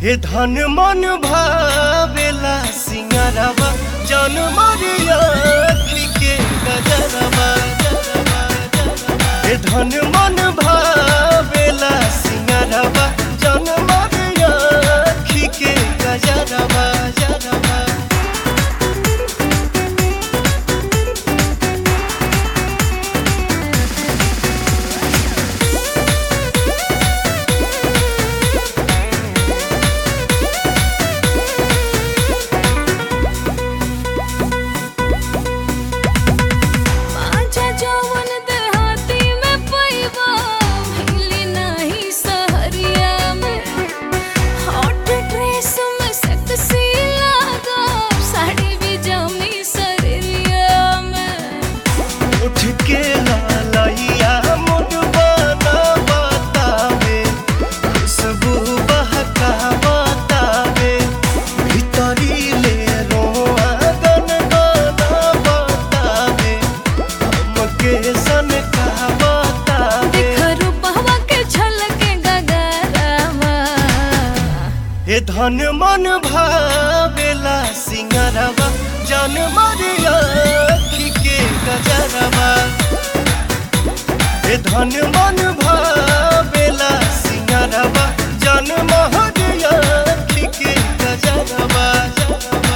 हे धन मन भावेला सिंगारवा जन मरिया के गजरवा हे धन मन भावेला सिंगारवा जन मरिया के गजरवा जरवा आजा जवन देहाती में पैबा भइली नाही सहरिया में हॉट ड्रेस में सेक्सी लागा साड़ी भी जमी शरीरिया में उठ के लालैया मुड बना बतावे खुशबू बहका बतावे भीतरी ले रोआ गन गाना बतावे हमके सन का बतावे देख रूपवा के झलके गगरवा हे धन मन भावेला सिंगरवा जन मरिया के गजरवा हे धन मन भावेला सिंगरवा जन महरिया के गजरवा जरवा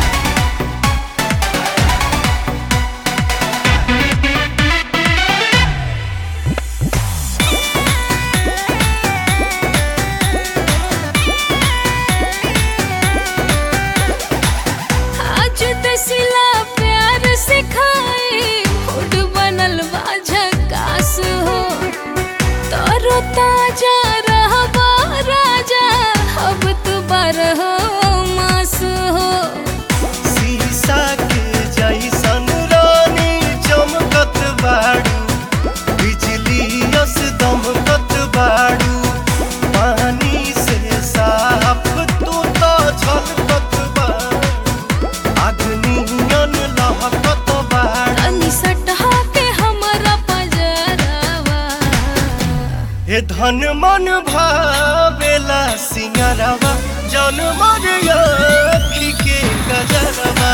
आज दसिला प्यार सिखाए फूड बनल बा झकास हो तरो ताजा रहबा राजा अब तू बारह मास हो शीशा के जैसन रानी चमकत बाड़ू बिजली यस दमकत बाड़ू पानी से साफ तू तो झलकत बाड़ू अग्नियन लहकत बाड़ू तनी सटहा के हमरा पजरवा हे धन मन भावेला सिंगरवा जन मरिया के गजरवा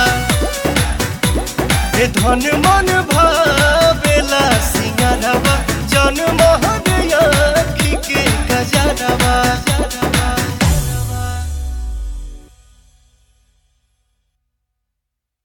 हे धन मन भावेला सिंगरवा जन महरिया के गजरवा